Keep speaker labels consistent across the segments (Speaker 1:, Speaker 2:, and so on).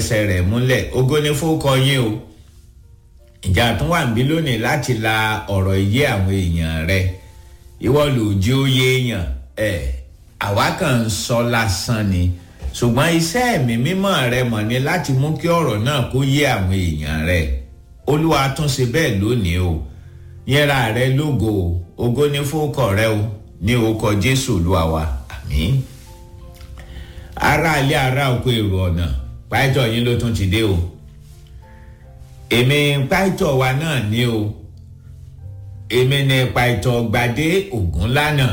Speaker 1: ẹsẹ̀ rẹ̀ múlẹ̀ ògo ni fókọ yín o ìjà tún wà níbí lónìí láti la ọ̀rọ̀ iye àwọn èèyàn rẹ ìwọ lòdì oyè èèyàn ẹ̀ àwa kàn ń sọ lásán ni ṣùgbọ́n iṣẹ́ ẹ̀mí mímọ́ rẹ mọ̀ ni láti mú kí ọ̀rọ̀ náà kó yé àwọn èèyàn rẹ olúwa tún ṣe bẹ́ẹ̀ lónìí o yẹra rẹ lógo ògo ní fókọ rẹ o ní orúkọ jésù olúwa wa àmín ará ilé ará oko èrò ọ̀nà pàìtọ̀ yín ló tún ti dé o èmi pàìtọ̀ wa náà ní o èmi ní pàìtọ̀ gbadé ògún lánàá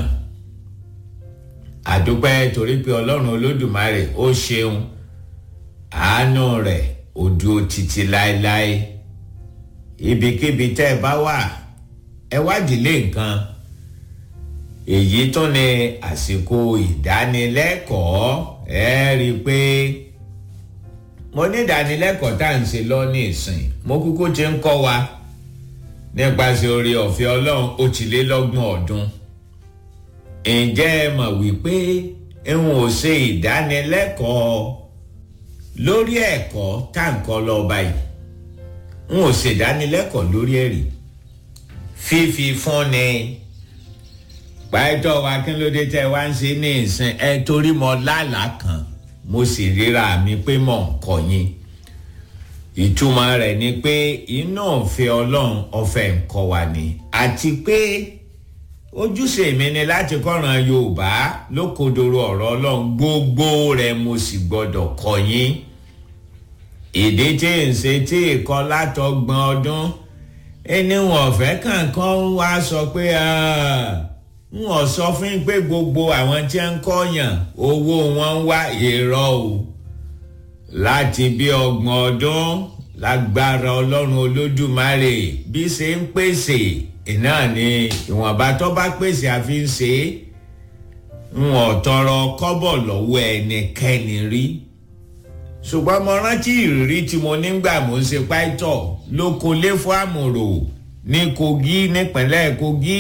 Speaker 1: àdúpẹ́ torí pé ọlọ́run olódùmarè ó ṣeun àánú rẹ̀ ó dúró títí láéláé ibikíbi tẹ́ ẹ bá wà ẹ wádìí lé nǹkan èyí tún ni àsìkò ìdánilẹ́kọ̀ọ́ ẹ rí i pé mo ní ìdánilẹ́kọ̀ọ́ tá à ń ṣe lọ ní ìsìn mo kúkú ti ń kọ́ wa nípasẹ̀ orí ọ̀fẹ́ ọlọ́run òtìlélọ́gbọ̀n ọdún ǹjẹ́ ẹ mọ̀ wípé n ò ṣe ìdánilẹ́kọ̀ọ́ lórí ẹ̀kọ́ tá à ń kọ́ lọ báyìí n ò ṣe ìdánilẹ́kọ̀ọ́ lórí ẹ̀rí fífi fúnni pàtó wa kí ló dé tẹ́ wá ń ṣe ní ìsìn ẹ torí mo lálàá kan mo sì ríra mi pé mò ń kọ́ yín ìtumọ̀ rẹ̀ ni pé iná òfin ọlọ́run ọ̀fẹ́ ń kọ́ wa ni àti pé ojúṣe mi ni láti kọ́ran yorùbá lókodoro ọ̀rọ̀ ọlọ́run gbogbo rẹ̀ mo sì gbọ́dọ̀ kọ́ yín ìdí tí ń ṣe tí ìkọ́ látọgbọ̀n ọdún ẹni wọn ọ̀fẹ́ kankan wá sọ pé n ò sọ fún pé gbogbo àwọn tí ń kọ́yàn owó wọn ń wá èrò o láti bí ọgbọ̀n ọdún lágbára ọlọ́run olódùmarè bí ṣe ń pèsè iná ni ìwọ̀nba tó bá pèsè àfi ń ṣe é n ò tọrọ kọ́bọ̀ lọ́wọ́ ẹnikẹ́ni rí ṣùgbọ́n mo rántí ìrírí tí mo nígbà mo ń ṣe páìtọ̀ lóko léfò àmùrò ní kogi nípínlẹ̀ kogi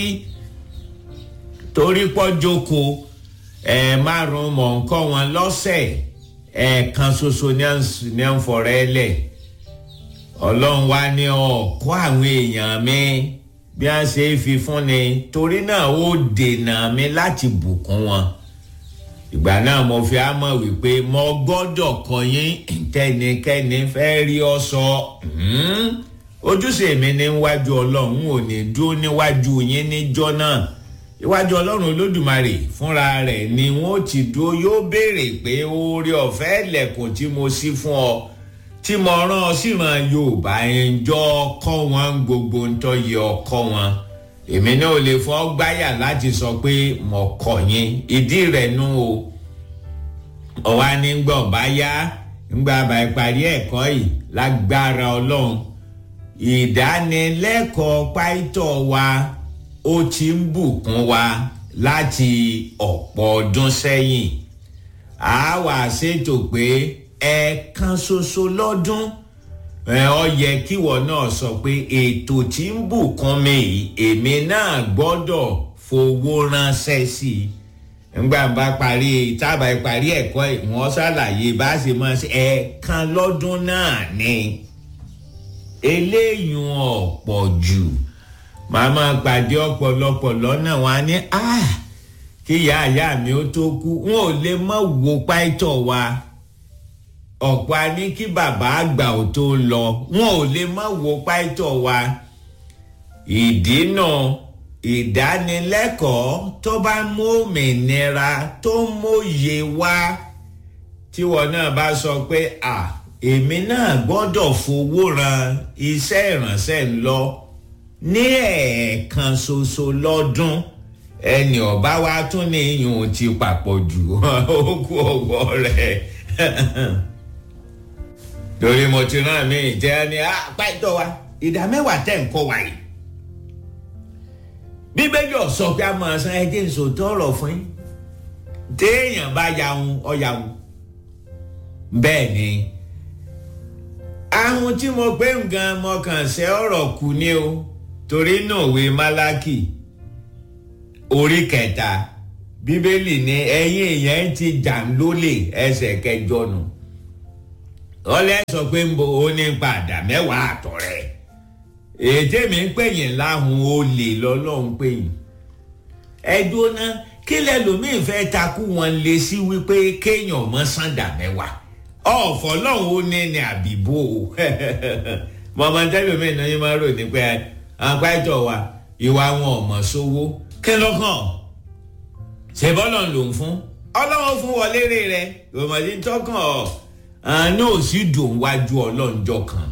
Speaker 1: torí pọ́ jókòó ẹ̀ márùn-ún mọ̀ ń kọ́ wọn lọ́sẹ̀ ẹ̀ẹ̀kan ṣoṣo ní à ń fọ̀rọ̀ ẹ lẹ̀ ọlọ́run wá ní ọ̀kọ́ àwọn èèyàn mi bí a ṣe é fi fún ni torí náà ó dènà mi láti bùkún wọn ìgbà náà mo fi á mọ̀ wípé mo gbọ́dọ̀ kọ́ yín tẹnikẹ́ni fẹ́ rí ọ sọ ojúṣe mi níwájú ọlọ́run ò ní dúró níwájú yín níjọ́ náà iwájú ọlọ́run olódùmarè fúnra rẹ̀ ni wọ́n ti dúró yóò béèrè pé oore ọ̀fẹ́ ilẹ̀kùn tí mo ṣí fún ọ tí mo rán ọ síran yorùbá ẹnjọ́ kọ́ wọn gbogbo ń tọ́ yẹ ọkọ́ wọn èmi náà lè fọ́ gbáyà láti sọ pé mo kọ̀ yín ìdí rẹ̀ nú o ọ̀wá ní gbọ̀ bá yá ńgbà bá ìparí ẹ̀kọ́ yìí lágbára ọlọ́run ìdánilẹ́kọ̀ọ́ páìtọ̀ wa ó ti ń bùkún wa láti ọ̀pọ̀ ọdún sẹ́yìn a wà ṣètò pé ẹ̀ẹ̀kan ṣoṣo lọ́dún ọ yẹ kíwọ náà sọ pé ètò tí ń bùkún mi èmi náà gbọ́dọ̀ fowó ránṣẹ́ sí i ńgbà bá parí tábà parí ẹ̀kọ́ ìwọ̀n ṣàlàyé bá ṣe máa ṣe ẹ̀ẹ̀kan lọ́dún náà ni eléyìí ọ̀pọ̀ jù màmá pàdé ọ̀pọ̀lọpọ̀ lọ́nà wa ní kí ìyá ìyá mi ó tó kú wọn ò lè mọ̀ wo páìtọ̀ wa ọ̀pọ̀ a ní kí bàbá àgbà ò tó lọ wọn ò lè mọ̀ wo páìtọ̀ wa ìdínà ìdánilẹ́kọ̀ọ́ tó bá mú òmìnira tó mòye wá tíwọ náà bá sọ pé à èmi náà gbọ́dọ̀ fowó ran iṣẹ́ ìrànṣẹ́ ń lọ ní ẹ̀ẹ̀kan ṣoṣo lọ́dún ẹnì ọba wa tún ní iyùn ti papọ̀ jù ó kú ọ̀gbọ́ rẹ̀ torí mo ti rán mi ìjẹ́ ni pàtó wa ìdá mẹ́wàá tẹ̀ ń kọ́ wa yìí bíbélì ọ̀sọ́ pé a máa san ẹjẹ́ ìṣòtọ́ ọ̀rọ̀ fún yín téèyàn bá yahun ọ̀yàwó bẹ́ẹ̀ ni ahun tí mo gbé nǹkan mọ̀kàn ṣe ọ̀rọ̀ kù ni o torí náà òwe málákì orí kẹta bíbélì ní ẹ̀yin èèyàn ti jà lólè ẹsẹ̀ kẹjọ nù ọlẹ́ sọ pé ń bo ó ní padà mẹ́wàá àtọ̀ rẹ̀ ètè mi ń pè yín láhùn olè lọ́lọ́run pè yín ẹdùn náà kí lẹ́lòmíì fẹ́ takú wọn lé sí wípé kéèyàn mọ́ sàǹdà mẹ́wàá ọ̀fọ̀ lọ́hùn ó ní ní àbíbò mọ̀mọ́ tẹ́lómi náà yín máa rò ní pé àpáìtọ̀ wa ìwà wọn ò mọ̀ sówó kí lọ́kàn ṣe bọ́lọ̀ ló ń fún ọlọ́run fún wọlé rẹ̀ ìwọ̀mọ̀dé tọkàn ọ̀ àánú ò sì dùn wájú ọlọ́njọ́ kan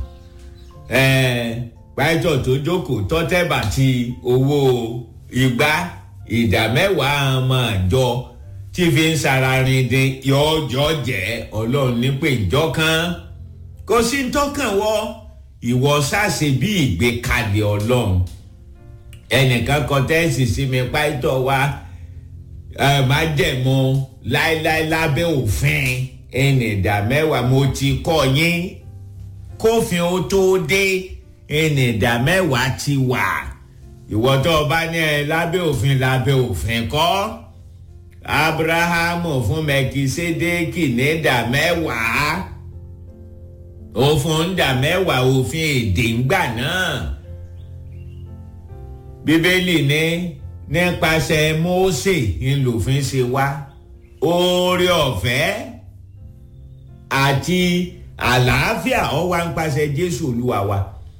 Speaker 1: pàìtọ̀ tó jókòó tọ́tẹ́bà ti owó ìgbà ìdá mẹ́wàá ọmọ àjọ tí fi ń sararin dín yọjọ jẹ́ ọlọ́run nípè ìjọ kan kò sí tọkàn wọ ìwọ sáṣe bí ìgbékalẹ̀ ọlọ́run ẹnìkan kọ tẹ́sì sí mi pàìtọ̀ wa májẹ̀mú láéláé lábẹ́ òfin ẹnì ìdá mẹ́wàá mo ti kọ́ yín kófin ó tó dé ẹnì ìdá mẹ́wàá ti wà ìwọ tó o bá ní ẹ lábẹ́ òfin lábẹ́ òfin kọ́ abrahamu fún mẹkisédéèkì ní ìdá mẹ́wàá òfin ìdá mẹ́wàá òfin èdè ńgbà náà bíbélì ní nípasẹ̀ mósè ńlòfin ṣe wá oore ọ̀fẹ́ àti àlàáfíà ó wá ń pàṣẹ jésù olúwa wa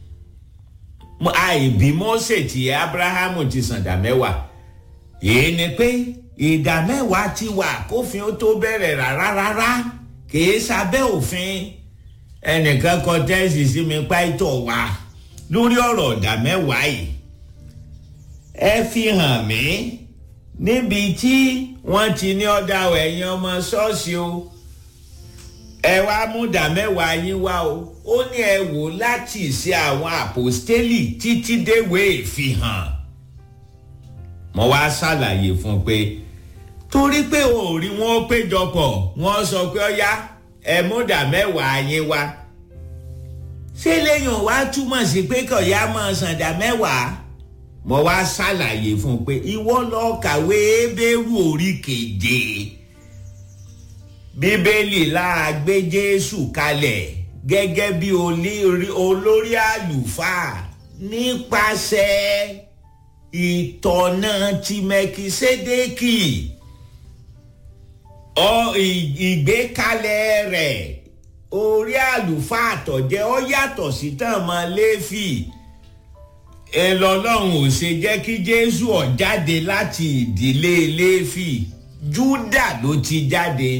Speaker 1: àìbí mósè tí abrahamu ti sàǹdà mẹ́wàá èyí ni pé ìdá mẹ́wàá ti wà kófin ó tó bẹ̀rẹ̀ rárá rárá kìí sábẹ́ òfin ẹnìkan kọ tẹ́sì sí mi páìtọ̀ wá lórí ọ̀rọ̀ ìdá mẹ́wàá yìí ẹ fi hàn mí níbi tí wọ́n ti ní ọ̀dà ẹ̀yìn ọmọ ṣọ́ọ̀ṣì o ẹ wá mú ìdá mẹ́wàá yín wá o ó ní ẹ wò láti ṣe àwọn àpòstélì títí déwé ìfihàn mo wá ṣàlàyé fún un pé torí pé o ò rí wọn péjọpọ̀ wọ́n sọ pé ọ̀yá ẹ mú ìdá mẹ́wàá yín wá ṣé lẹ́yìn wá túmọ̀ sí pé kọ̀yà máa san ìdá mẹ́wàá mo wá ṣàlàyé fún un pé ìwọ lọ kàwé Hébérù orí keje bíbélì láà gbé Jésù kalẹ̀ gẹ́gẹ́ bí olórí àlùfáà nípasẹ̀ ìtọ̀nà ti Mẹkisédékì ìgbékalẹ̀ rẹ̀ orí àlùfáà àtọ̀jẹ́ ó yàtọ̀ sí tàn mọ́ Léfì ẹlọ́lọ́run ò ṣe jẹ́ kí Jésù ó jáde láti ìdílé Léfì Júdà ló ti jáde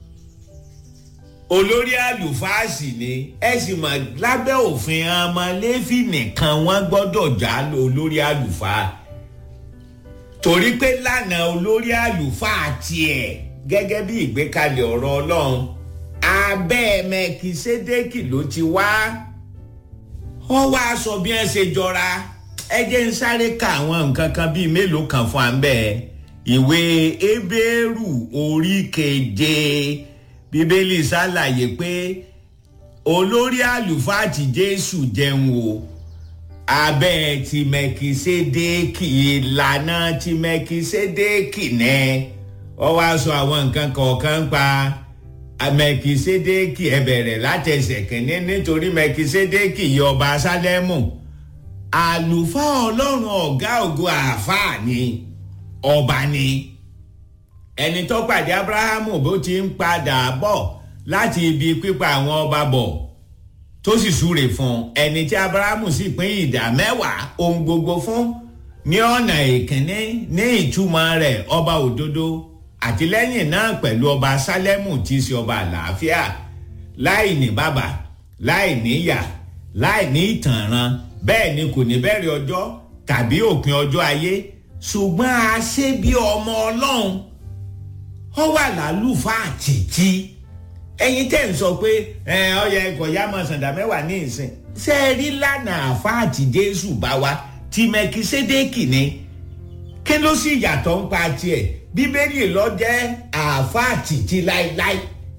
Speaker 1: olórí àlùfáà sì ni ẹ sì mọ̀ lábẹ́ òfin ọmọ Léfì nìkan wọ́n gbọ́dọ̀ já olórí àlùfáà torí pé lánàá olórí àlùfáà tiẹ̀ gẹ́gẹ́ bí ìgbékalẹ̀ ọ̀rọ̀ Ọlọ́run abẹ́ Mẹkisédékì ló ti wá ó wá sọ bí wọ́n ṣe jọra ẹ jẹ́ ń sáré ka àwọn nǹkan kan bíi mélòó kan fún àmbẹ́ ìwé Hébérù orí keje bíbélì ṣàlàyé pé olórí àlùfáà tí Jésù jẹun o abẹ́ ti Mẹkisédékì ìlànà ti Mẹkisédékì náà ó wá sọ àwọn nǹkan kọ̀ọ̀kan pa Mẹkisédékì ẹ bẹ̀rẹ̀ látẹsẹ̀ kìíní nítorí Mẹkisédékì yìí ọba Sálẹ́mù àlùfáà ọlọ́run ọ̀gá ògo àáfàá ni ọba ni ẹni tó pàdé Abrahamu bó ti ń padà bọ̀ láti ibi pípa àwọn ọba bọ̀ tó sì súre fún ẹni tí Abrahamu sì pín ìdá mẹ́wàá ohun gbogbo fún ní ọ̀nà ìkíní ní ìtumọ̀ rẹ̀ ọba òdodo àtìlẹ́yìn náà pẹ̀lú ọba Sálẹ́mù tí í ṣe ọba àlàáfíà láì ní bàbá láì níyà láì ní ìtànràn bẹ́ẹ̀ ni kò ní bẹ̀rẹ̀ ọjọ́ tàbí òpin ọjọ́ ayé ṣùgbọ́n a ṣe bí ọmọ ọlọ́run ó wà lálùfáà títí ẹ̀yin tẹ́ ń sọ pé ọyẹ ẹ̀kọ́ yá máa sàǹdà mẹ́wàá ní ìsìn ṣe é rí lánàá àfáà tí Jésù bá wa tí Mẹkisédékì ni kí ló sì yàtọ̀ ń pa tiẹ̀ bíbélì ló jẹ́ àfáà títí láéláé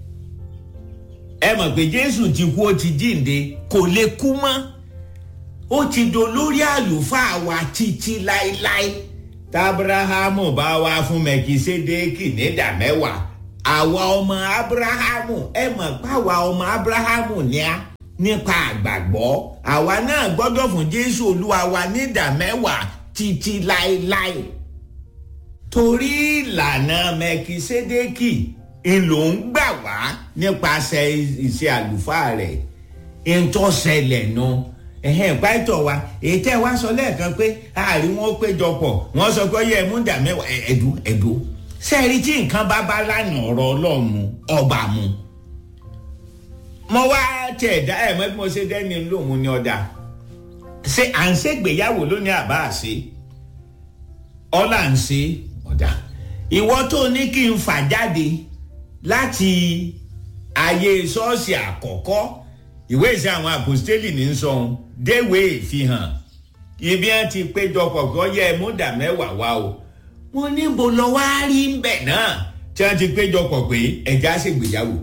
Speaker 1: ẹ mọ̀ pé Jésù ti kú ó ti jíǹde kò lè kú mọ́ ó ti dolórí àlùfáà wa títí láéláé tábrahamu bá wá fún mẹkisédéèkì nídà mẹ́wàá àwa ọmọ abrahamu ẹ mọ̀ pé àwa ọmọ abrahamu ni a nípa àgbàgbọ́ àwa náà gbọ́dọ̀ fún jésù olúwa wa ní ìdá mẹ́wàá títí láéláé torí ìlànà mẹkisédékì ńlò ń gbà wá nípasẹ̀ iṣẹ́ àlùfáà rẹ̀ ntọ́sẹ̀lẹ̀ nu ẹ̀hẹ́n pàtó wa èyí tẹ́ wá sọ lẹ́ẹ̀kan pé àárín wọn péjọpọ̀ wọ́n sọ pé yẹ mú dà mẹ́wàá ẹ̀dú ẹ̀dú sẹ́ẹ̀rí tí nǹkan bá bá lánàá ọ̀rọ̀ ọlọ́run ọba mu mo wá tẹ̀ dá ẹ̀ mọ́ bí mo ṣe dẹ́ni lóhun ní ọ̀dà ṣé à ń ṣègbéyàwó lónìí àbá àṣe ọ̀là ń ṣe ọ̀dà ìwọ tó ní kí n fà jáde láti ayé ṣọ́ọ̀ṣì àkọ́kọ́ ìwé ìṣe àwọn àpòstélì ní sọ̀hún déwé ìfihàn ibi wọn ti péjọpọ̀ kọ́ yẹ múdà mẹ́wàá wá o mo níbo lọ wá rí bẹ̀ náà tí wọ́n ti péjọpọ̀ pé ẹ̀já ṣègbéyàwó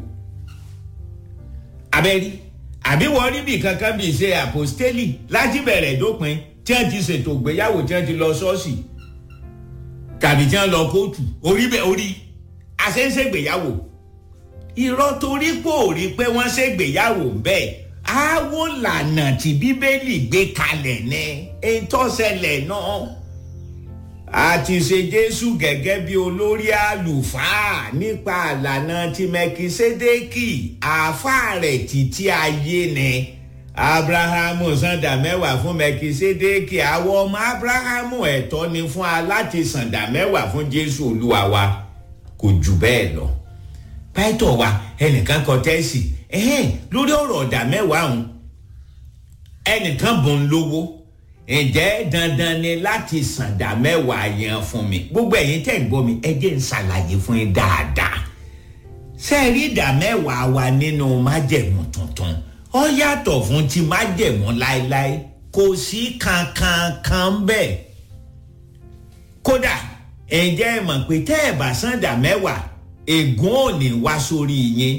Speaker 1: abẹ́rí àbí wọ́n rí bí kankan bí ṣe àpòstélì láti bẹ̀rẹ̀ dópin tí wọ́n ti ṣètò ìgbéyàwó tí wọ́n ti lọ ṣọ́ọ̀ṣì tàbí tí wọ́n lọ kóòtù orí bẹ́ẹ̀ orí àṣẹ́ṣègbéyàwó irọ́ torí kò rí pé wọ́n ṣègbéyàwó bẹ́ẹ̀ àwo lànà tí bíbélì gbé kalẹ̀ ní ìtọ́sẹ̀lẹ̀ náà a ti ṣe jésù gẹ́gẹ́ bí olórí àlùfáà nípa àlànà ti mẹkisédékì àáfàá rẹ̀ títí ayé ni abrahamu sàǹdà mẹ́wàá fún mẹkisédékì àwọn ọmọ abrahamu ẹ̀tọ́ ni fún wa láti sàǹdà mẹ́wàá fún jésù olúwa wa kò jù bẹ́ẹ̀ lọ pẹ́tọ̀ wa ẹnìkan kọ tẹ́sì ẹ̀hẹ́n lórí ọ̀rọ̀ ọ̀dà mẹ́wàá ọ̀hún ẹnìkan bùn lówó ǹjẹ́ dandan ni láti sàǹdà mẹ́wàá yẹn fún mi gbogbo ẹ̀yin tẹ̀ ń gbọ́ mi ẹ jẹ́ ń ṣàlàyé fún yín dáadáa sẹ́ẹ̀rí ìdá mẹ́wàá wa nínú májẹ̀mú tuntun ó yàtọ̀ fún ti májẹ̀mú láéláé kò sí kankan kan bẹ́ẹ̀ kódà ǹjẹ́ ẹ mọ̀ pé tẹ́ ẹ̀ bá sàǹdà mẹ́wàá ègún ò ní wá sórí yín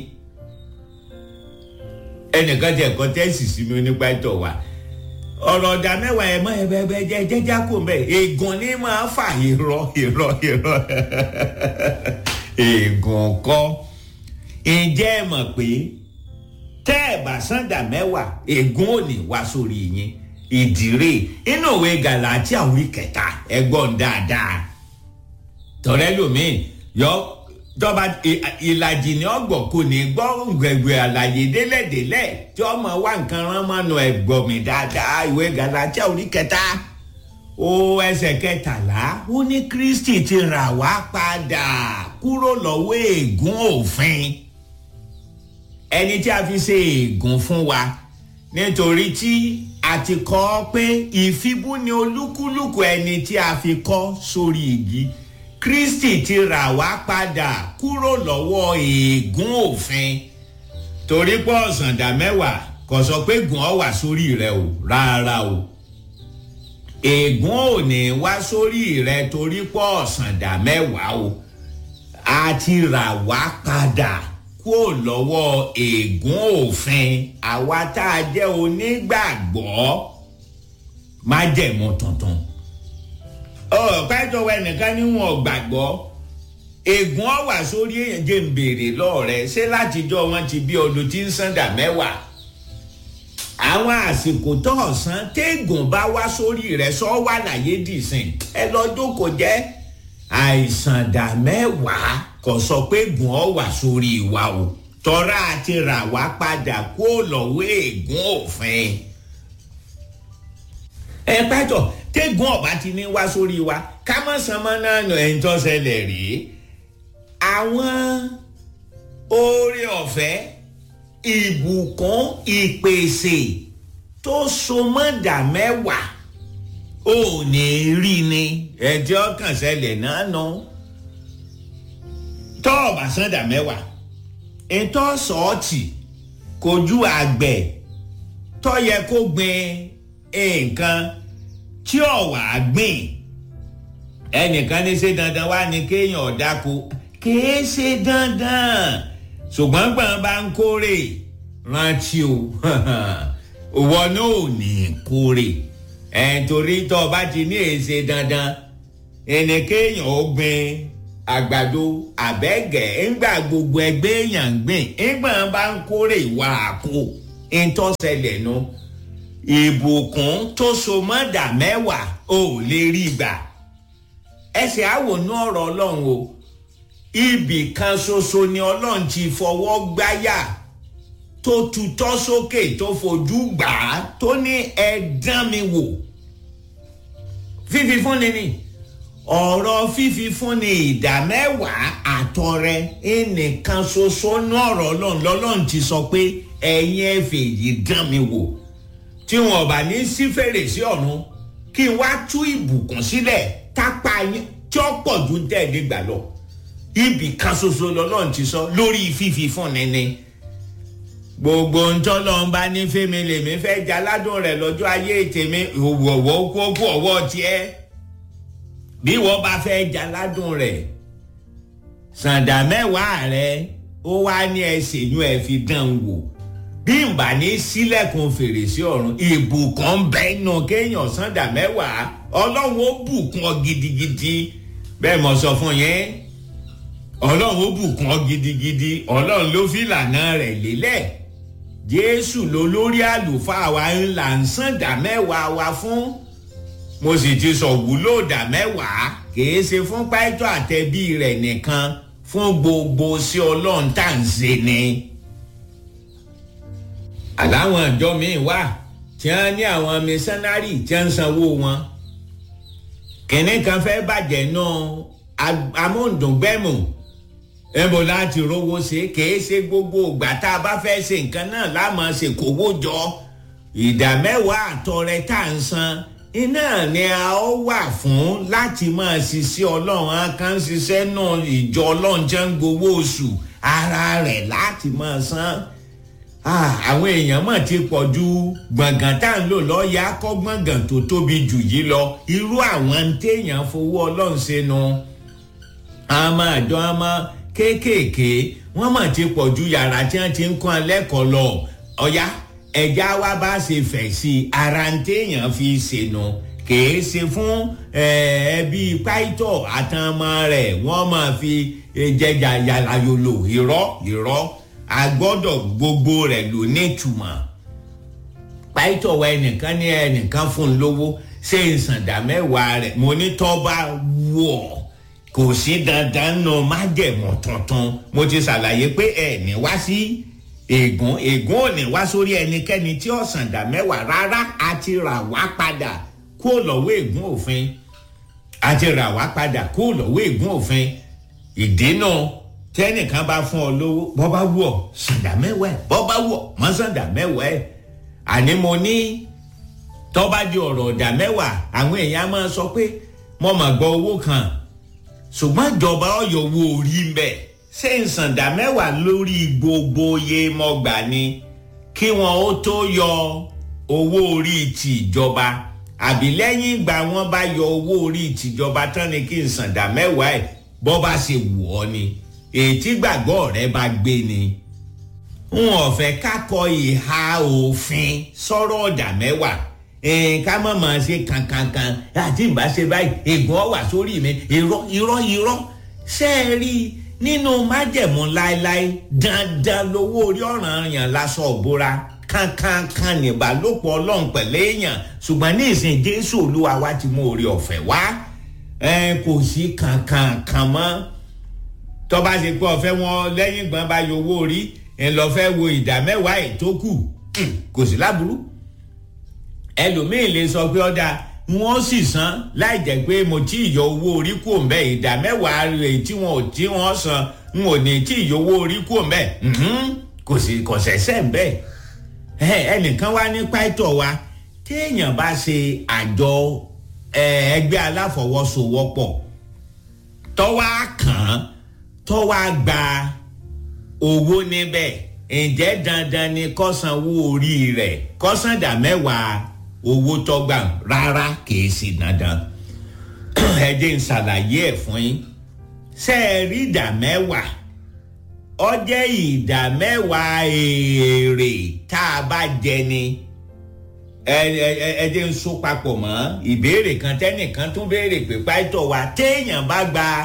Speaker 1: ẹnìkan jẹ́ ẹ̀kọ́ tẹ́sì sí mi nípa ìtọ̀ wa ọ̀rọ̀ ọ̀dà mẹ́wàá ẹ̀ mọ́ ẹ̀bẹ̀ẹ̀bẹ̀ jẹ́ jẹ́já kò mẹ́ ègún ní máa fà irọ́ irọ́ irọ́ ègún kọ́ ǹjẹ́ ẹ mọ̀ pé tẹ́ ẹ̀ bá sàǹdà mẹ́wàá ègún ò ní wá sórí yín ìdírè inú òwe gàlátíà orí kẹta ẹgbọ́n dáadáa tọ́rẹ́ lómi yọ jọba ìlàjì ní ọgbọ kò ní gbọ́ gbẹ̀gbẹ̀ àlàyé délẹ̀délẹ̀ tí ọmọ wa nǹkan rán mọ́nu ẹ̀gbọ́n mi dáadáa ìwé galatia orí kẹta ó ẹsẹ̀ kẹtàlá ó ní kristi ti rà wá padà kúrò lọ́wọ́ ègún òfin ẹni tí a fi ṣe ègún fún wa nítorí tí a ti kọ́ pé ìfibú ni olúkúlùkù ẹni tí a fi kọ́ sórí igi kristi ti rà wá padà kúrò lọ́wọ́ ègún òfin torí pé ọ̀sàndà mẹ́wàá kò sọ pé gùn ọ́ wà sórí rẹ o rárá o ègún ò ní wá sórí rẹ torí pé ọ̀sàndà mẹ́wàá o a ti rà wá padà kúrò lọ́wọ́ ègún òfin àwa tá a jẹ́ onígbàgbọ́ májẹ̀mú tuntun ọ̀pẹ́jọwọ́ ẹnìkan níwọ̀n gbàgbọ́ ègún ọ̀wà sórí èèyàn jẹ́ ń béèrè lọ́ọ̀rẹ́ ṣé látijọ́ wọn ti bí ọdún tí ń sàndà mẹ́wàá àwọn àsìkò tó ọ̀sán téègùn bá wá sórí rẹ̀ sọ wà láyé dìsìn ẹ lọ́dún kò jẹ́ àìsàndà mẹ́wàá kò sọ pé gùn ọ̀wà sórí wa o tọ́ra àti rà wá padà kó lọ́wọ́ ègún òfin ẹ pẹ́tọ̀ tẹ́gùn ọ̀bá ti ní wá sórí wa ká mọ̀ sánmọ́ náà nù ẹ̀ ń tọ́sẹ̀lẹ̀ rí àwọn oore ọ̀fẹ́ ìbùkún ìpèsè tó so mọ́dà mẹ́wàá ò ní rí ni ẹ̀jẹ̀ ọkàn ṣẹlẹ̀ náà nù tọ́ ọ̀bà sàndà mẹ́wàá ètò sọ́ọ̀tì kojú àgbẹ̀ tó yẹ kó gbin nǹkan tí ọ̀wà gbìn ẹnìkan ní ṣe dandan wá ní kéèyàn ọ̀dáko kìí ṣe dandan ṣùgbọ́n gbọ̀n bá ń kórè rántí o òwò náà ò ní kórè ẹ̀ torí tó o bá ti ní èsè dandan ẹnì kéèyàn ó gbìn àgbàdo àbẹ́gẹ̀ ńgbà gbogbo ẹgbẹ́ èèyàn ń gbìn ńgbà bá ń kórè ìwà àkó ńtọ́sẹ̀lẹ̀ nu ìbùkún tó so mọ́dà mẹ́wàá ò lè rí gbà ẹsẹ̀ àwòrán ọ̀rọ̀ ọlọ́run o ibì kan ṣoṣo ni ọlọ́run ti fọwọ́ gbáyà tó tutọ́ sókè tó fojú gbà á tó ní ẹ dán mi wò fífi fúnni ni ọ̀rọ̀ fífi fúnni ìdá mẹ́wàá àtọrẹ ẹnìkan ṣoṣo ní ọ̀rọ̀ ọlọ́run lọ́lọ́run ti sọ pé ẹ̀yin ẹ fèyí dán mi wò tí wọn bá ní sí fèrèsé ọ̀run kí n wá tú ìbùkún sílẹ̀ tápá yín tí ó pọ̀ ju tẹ̀lé gbà lọ ibì kan ṣoṣo lọ́lọ́run ti sọ lórí fífi fúnni ni gbogbo ntọ́lọ́n bá ní fẹ́mi lèmi fẹ́ jaládùn rẹ̀ lọ́jọ́ ayé tèmi òwòwò kókó ọwọ́ tiẹ̀ bí wọ́n bá fẹ́ jaládùn rẹ̀ sàǹdà mẹ́wàá rẹ̀ ó wá ní ẹsẹ̀ inú ẹ̀ fi dán wò bí n bá ní sílẹ̀kùn fèrèsé ọ̀run ìbùkún bẹ́ẹ̀ nù kéèyàn sàǹdà mẹ́wàá ọlọ́run ó bùkún ọ gidigidi bẹ́ẹ̀ mo sọ fún yẹn ọlọ́run ó bùkún ọ gidigidi ọlọ́run ló fi ìlànà rẹ̀ lélẹ̀ jésù ló lórí àlùfáà wa ńlá ń sàn dá mẹ́wàá wa fún mo sì ti sọ wúlò dá mẹ́wàá kìí ṣe fún pàìtọ́ àtẹ̀bí rẹ̀ nìkan fún gbogbo sí ọlọ́run tá à ń ṣe ni. àláwọn ìjọ míì wà tí wọ́n ní àwọn mísánárì tí wọ́n ń sanwó wọn kìnìún fẹ́ bàjẹ́ náà amóhùndùngbẹ́mù ẹ̀bùn láti rówó ṣe kìí ṣe gbogbo ìgbà tá a bá fẹ́ ṣe nǹkan náà láàmú ṣe kówó jọ ìdá mẹ́wàá àtọrẹ tá à ń san iná ni a ó wà fún láti máa ṣiṣẹ́ ọlọ́run á kàn ṣiṣẹ́ náà ìjọ ọlọ́run jẹ́ ń gbowó oṣù ara rẹ̀ láti máa san àwọn èèyàn mọ̀ ti pọ̀ ju gbọ̀ngàn tá à ń lò lọ́ọ́yà kọ́ gbọ̀ngàn tó tóbi jù yìí lọ irú àwọn téèyàn fowó ọlọ́run ṣe nu àmọ́ àjọ àmọ́ kéékèèké wọ́n mọ̀ ti pọ̀ ju yàrá tí wọ́n ti ń kọ́ lẹ́kọ̀ọ́ lọ ọ̀yá ẹ̀já wa bá ṣe fẹ̀ sí i ara ń téèyàn fi ṣènù kìí ṣe fún ẹbí pàìtọ̀ àtàmọ́ rẹ̀ wọ́n máa fi jẹjà yàrá yòlò irọ́ irọ́ agbọ́dọ̀ gbogbo rẹ̀ ló nítumọ̀ pàìtọ̀ wa ẹnìkan ní ẹnìkan fún un lówó ṣé ìsàndà mẹ́wàá rẹ̀ mo ní tọ́ bá wọ̀ ọ́ kò sí dandan nù májẹ̀mú tuntun mo ti ṣàlàyé pé ẹ ní wá sí ègún ègún ò ní wá sórí ẹnikẹ́ni tí ọ̀sán dà mẹ́wàá rárá a ti rà wá padà kó lọ́wọ́ ègún òfin a ti rà wá padà kó lọ́wọ́ ègún òfin ìdínà tẹ́nìkan bá fún ọ lówó bọ́ bá wù ọ́ sàǹdà mẹ́wàá ẹ̀ bọ́ bá wù ọ́ mọ́ sàǹdà mẹ́wàá ẹ̀ àní mo ní tọ́ba di ọ̀rọ̀ ọ̀dà mẹ́wàá àwọn èèyàn máa sọ pé mo mà gbọ́ owó kan ṣùgbọ́n ìjọba ọ̀yọ́ wo orí ń bẹ̀ ṣé ìsàndà mẹ́wàá lórí gbogbo iye mọ́gbà ni kí wọn ó tó yọ owó orí ti ìjọba àbí lẹ́yìn ìgbà wọn bá yọ owó orí tìjọba tán ni kí ìsàndà mẹ́wàá ẹ̀ bọ́ bá ṣe wù ọ́ ni ètí gbàgbọ́ rẹ bá gbé ni n ò fẹ́ kákọ ìhà òfin sọ̀rọ̀ ọ̀dà mẹ́wàá ká mọ̀ mọ̀ ṣe kankankan àti ìbá ṣe báyìí ègún ọ̀wà sórí mi irọ́ irọ́ irọ́ ṣé ẹ rí i nínú májẹ̀mú láéláé dandan lówó orí ọ̀ràn yàn lásọ òbúra kankankan nìbálòpọ̀ ọlọ́run pẹ̀lú èèyàn ṣùgbọ́n ní ìsìn jésù olúwa wa ti mú orí ọ̀fẹ́ wá kò sí kankankan mọ́ tọ́ba ṣe pé ọ̀fẹ́ wọn lẹ́yìn ìgbọ́n bá yọ owó orí ẹ̀ lọ́ fẹ́ wo ìdá mẹ́wàá ètò kù kò sí láburú ẹlòmíín lè sọ pé ọ̀dà wọ́n sì san láì jẹ́ pé mo tí ì yọ owó orí kù mbẹ́ ìdá mẹ́wàá rẹ̀ tí wọ́n ò tí wọ́n san n ò ní tí ì yọ owó orí kù mbẹ́ kò sì kò sẹ́sẹ́ mbẹ́ ẹnìkan wá ní pàtó wa téèyàn bá ṣe àjọ ẹgbẹ́ aláfọwọ́sowọ́pọ̀ tọ́wọ́ kàn tọ́wọ́ gba owó níbẹ̀ ǹjẹ́ dandan ni kọ́sanwó orí rẹ̀ kọ́sàndà mẹ́wàá owó tọ́gbà rárá kìí sí dandan ẹ jẹ́ n ṣàlàyé ẹ̀ fún yín ṣe é rí ìdá mẹ́wàá ọ jẹ́ ìdá mẹ́wàá èrè tá a bá jẹ ni ẹ ẹ ẹ jẹ́ n so papọ̀ mọ́ ìbéèrè kan tẹ́nìkan tún béèrè pé pàtó wa téèyàn bá gba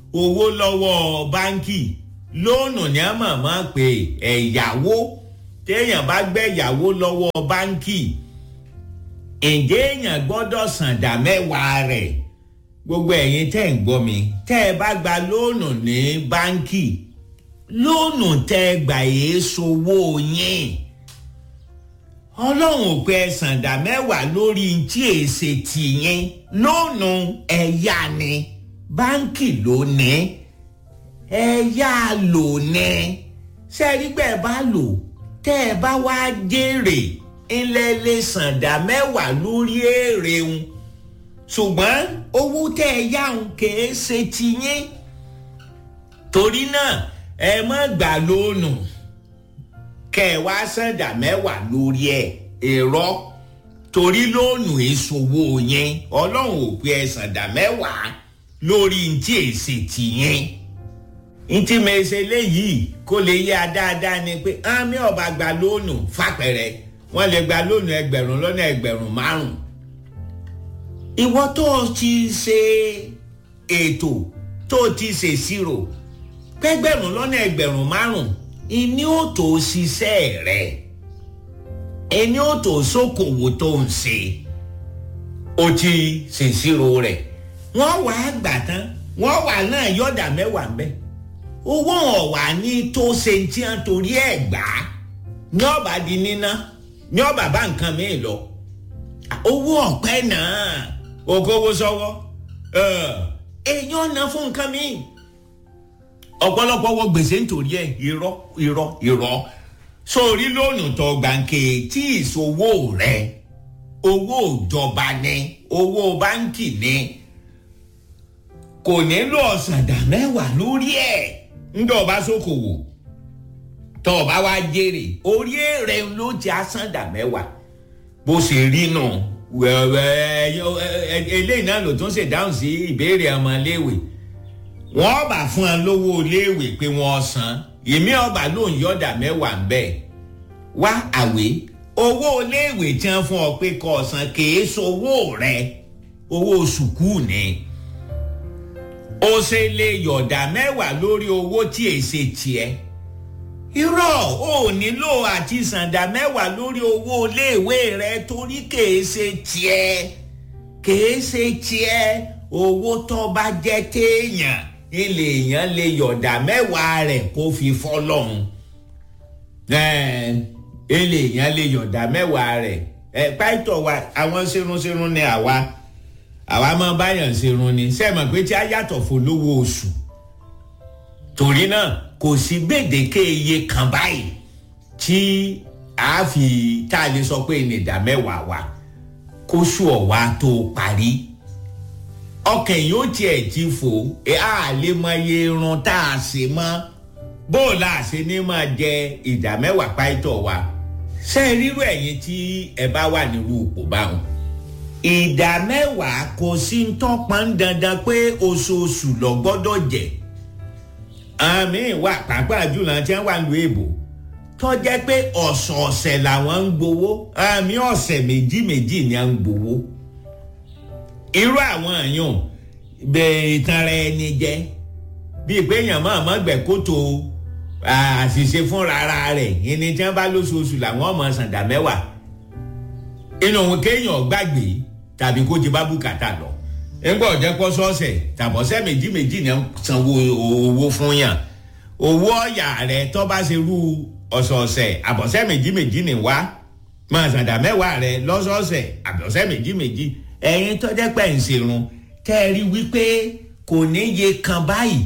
Speaker 1: owó lọ́wọ́ báńkì lóònù ní a mọ̀ mọ́ pé ẹ̀yàwó téèyàn bá gbẹ̀yàwó lọ́wọ́ báńkì ǹjẹ́ èèyàn gbọ́dọ̀ sàǹdà mẹ́wàá rẹ̀ gbogbo ẹ̀yin tẹ́ ń gbọ́ mi tẹ́ ẹ bá gba lóònù ní báńkì lóònù tẹ́ ẹ gbà yéé sowó yín ọlọ́run ò pé ẹ sàǹdà mẹ́wàá lórí tí èsè tìyín lóònù ẹ̀yà ni báńkì ló ní ẹ̀yà lò ní sẹ́ẹ̀rígbẹ́ bá lò tẹ́ ẹ bá wá jèrè ńlẹ̀ lè sàǹdà mẹ́wàá lórí èrè ń ṣùgbọ́n owó tẹ́ ẹ yá ń kèé ṣe tiyín torí náà ẹ má gbà lónù kẹ ẹ wá sàǹdà mẹ́wàá lórí ẹ̀ èrò torí lónù ìṣòwò yẹn ọlọ́run ò pé ẹ sàǹdà mẹ́wàá lórí ntí èsì tiyín ntí mèsè léyìí kó lè yé a dáadáa ni pé àmì ọba gba lónù fàpẹ̀rẹ̀ wọ́n lè gba lónù ẹgbẹ̀rún lọ́nà ẹgbẹ̀rún márùn-ún ìwọ tó o ti ṣe ètò tó o ti ṣe ìṣirò pẹ́gbẹ̀rún lọ́nà ẹgbẹ̀rún márùn-ún ìní ò tó ṣiṣẹ́ rẹ̀ ìní ò tó ṣòkòwò tó ń ṣe o ti ṣèṣirò rẹ̀ wọ́n wà á gbà tán wọ́n wà náà yọ̀dà mẹ́wàá ń bẹ́ owó ọ̀wà ní tó ṣe tí wọ́n torí ẹ̀ gbà á ní ọ̀bà di níná ní ọ̀bà bá nǹkan mi lọ owó ọ̀pẹ náà okòwò sọ́wọ́ èèyàn ná fún nǹkan mi ọ̀pọ̀lọpọ̀ wọ gbèsè nítorí ẹ̀ irọ́ irọ́ irọ́ sórí lónù tó gbàǹkè tí ìṣòwò rẹ owó ìjọba ni owó báńkì ni kò nílò ọ̀sàndà mẹ́wàá lórí ẹ̀ ńdọ̀ ọba sókòwò tó ọba wa jèrè orí èrè ló ti àsàndà mẹ́wàá bó ṣe rí nù eléyìí náà ló tún ṣe dáhùn sí ìbéèrè ọmọléèwé wọ́n bá fún ẹ lówó iléèwé pé wọ́n san èmi ọba ló ń yọ̀dà mẹ́wàá ń bẹ̀ wá àwé owó iléèwé tí wọ́n fún ọ pé kó san kìí sowó rẹ owó sùkúù ni ó ṣe lè yọ̀dà mẹ́wàá lórí owó tí èsè tiẹ̀ irọ́ ò nílò àti sàǹdà mẹ́wàá lórí owó iléèwé rẹ torí kèé ṣe tiẹ̀ kèé ṣe tiẹ̀ owó tó bá jẹ́ téèyàn ilé èèyàn lè yọ̀dà mẹ́wàá rẹ̀ kó fi fọ́lọ́hún ilé èèyàn lè yọ̀dà mẹ́wàá rẹ̀ ẹ pàìtọ̀ wa àwọn ṣerunṣerun ni àwa àwa máa báyàn ṣerun ni sẹ́ẹ̀mọ̀ pé tí a yàtọ̀ fún lówó oṣù torí náà kò sí gbèdéke iye kan báyìí tí a fi tá a lè sọ pé ní ìdá mẹ́wàá wa kóṣù ọ̀wá tó parí ọkàn yóò tiẹ̀ ti fò ẹ á lè mọ iye irun tá a ṣe mọ́ bó la ṣe ní máa jẹ ìdá mẹ́wàá páìtọ̀ wa ṣé rírú ẹ̀yin tí ẹ bá wà nírú ipò báwọn ìdá mẹ́wàá kò sí ń tọ́pọ̀ ń dandan pé oṣooṣù lọ gbọ́dọ̀ jẹ́ àmì wà pàápàá jùlọ tí wọ́n wà lu èbò tó jẹ́ pé ọ̀sọ̀ọ̀sẹ̀ làwọn ń gbowó àmì ọ̀sẹ̀ méjì méjì ni à ń gbowó irú àwọn èèyàn bẹ́ẹ̀ ìtanra ẹni jẹ́ bíi pé èèyàn máa mọ́ gbẹ̀ kótó àṣìṣe fúnra ara rẹ̀ ìní tí wọ́n bá lóṣooṣù làwọn ọmọ sàǹdà mẹ́wàá inú òun kéèyàn gbàgbé tàbí kó ti bá bùkátà lọ ńgbà ọ̀jẹ̀ pọ̀ sọ́ọ̀sẹ̀ tàbọ̀sẹ̀ méjì méjì ni sanwó owó fún yàn owó ọ̀yà rẹ̀ tó bá ṣe rú ọ̀sọ̀ọ̀sẹ̀ àbọ̀sẹ̀ méjì méjì ni wá máa sàǹdà mẹ́wàá rẹ̀ lọ́sọ̀ọ̀sẹ̀ àbọ̀sẹ̀ méjì méjì ẹ̀yin tó jẹ́ pẹ̀ ń ṣerun tẹ́ ẹ rí wípé kò ní yé kan báyìí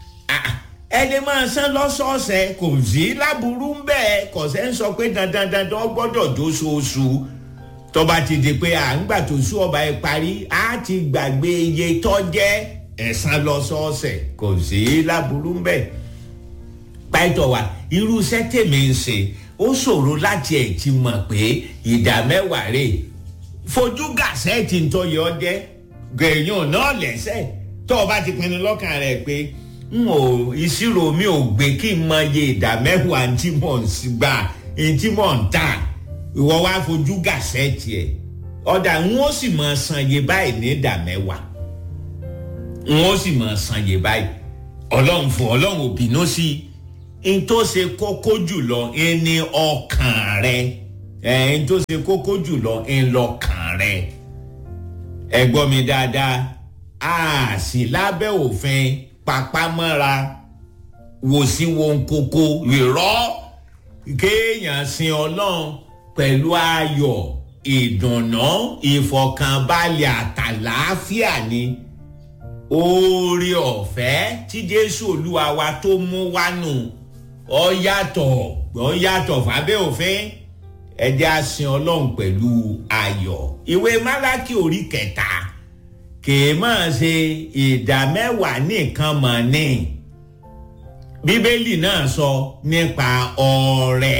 Speaker 1: ẹ lè máa san lọ́sọ̀ọ̀sẹ̀ kò sí láburú ń bẹ́ẹ̀ kò sẹ́ ń sọ pé dandan dandan gbọ́dọ̀ dóṣooṣù tọba ti di pé à ń gbà tó sú ọba ẹ parí á ti gbàgbé iye tó jẹ́ ẹ̀san lọ́sọ̀ọ̀sẹ̀ kò sí láburú ń bẹ́ẹ̀ pàtó wa irú iṣẹ́ tèmi ń ṣe ó ṣòro láti ẹ̀ ti mọ̀ pé ìdá mẹ́wàá rè fojú gàṣẹ́ẹ̀tì ń tọ́yẹ ọ jẹ́ gẹ̀yàn náà lẹ́sẹ̀ tó o bá ti pinnu lọ́kàn rẹ̀ pé n ò ìṣirò mi ò gbé kí n mọ iye ìdá mẹ́wàá tí mò ń gbà tí mò ń tà ìwọ wá fojú gàṣẹ́ẹ̀tì ẹ̀ ọ̀dà n ó sì mọ san iye báyìí ní ìdá mẹ́wàá n ó sì mọ san iye báyìí ọlọ́run fún ọlọ́run ò bínú sí i n tó ṣe kókó jùlọ ẹni ọkàn rẹ ẹ n tó ṣe kókó jùlọ ń lọkàn rẹ ẹ gbọ́ mi dáadáa a sì lábẹ́ òfin papámọ́ra wò sí wọn kókó ìrọ́ kéèyàn sin ọlọ́run pẹ̀lú ayọ̀ ìdùnnú ìfọ̀kànbalẹ̀ àtàlàáfíà ni oore ọ̀fẹ́ tí jésù olúwa wa tó mú wá nù ọ yàtọ̀ ọ yàtọ̀ fábẹ́ òfin ẹjẹ́ àsìn ọlọ́run pẹ̀lú ayọ̀ ìwé málákì orí kẹta kìí máa ṣe ìdá mẹ́wàá nìkan mọ̀ ní bíbélì náà sọ nípa ọrẹ